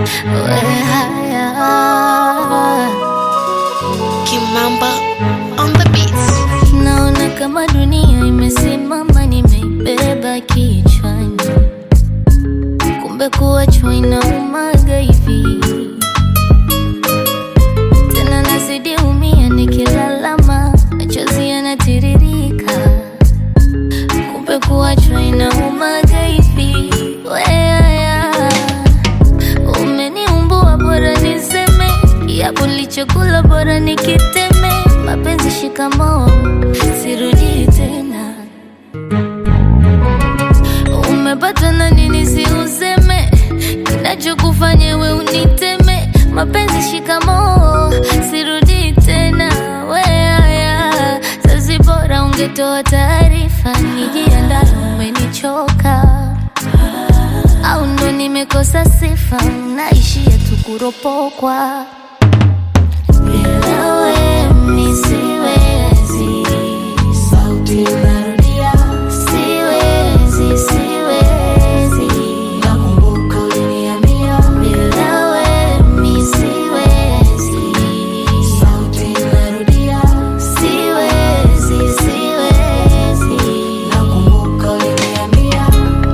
we haya Kimamba on the beats. Naona kama dunia imesimama, nimeibeba kichwani, kumbe kuachwa inaumaga hivi. Tena nazidi umia, nikilalama machozi yanatiririka, kumbe kuachwa inaumaga hivi. Weaya, umeniumbua, bora niseme yapo nilichokula, bora nikiteme. Mapenzi shikamoo, sirudi tena. Umepata na nini? Si useme kinachokufanya we uniteme. Mapenzi shikamoo, sirudi tena. Weaya, sasi bora ungetoa taarifa, nijiandae. Umenichoka au ndo nimekosa sifa? Naishia tu kuropokwa bila we mi siwezi, sauti narudia, siwezi, siwezi, nakumbuka uliniambia bila we mi siwezi, sauti narudia, siwezi, siwezi, nakumbuka uliniambia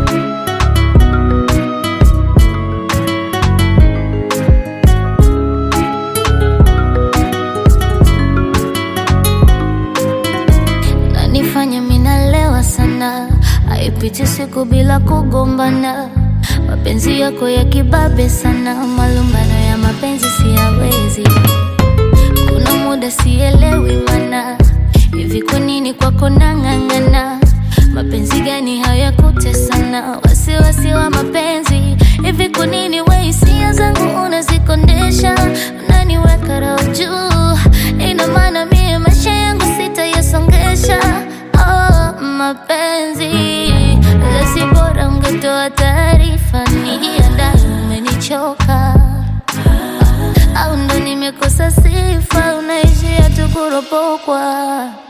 nanifanya minalewa sana, haipiti siku bila kugombana. Mapenzi yako ya kibabe sana, malumbano ya mapenzi siyawezi. Kuna muda sielewi mana, hivi kwa nini kwako nang'ang'ana? Mapenzi gani hayakutesana? Wasiwasi wa mapenzi, hivi kwa nini we hisia zangu unazikondesha? Unaniweka roho juu, ina maana mie maisha yangu sitayasongesha. Oh, mapenzi lasi, bora ungetoa taarifa, nijiandae. Umenichoka au ndo nimekosa sifa? Unaishia tu kuropokwa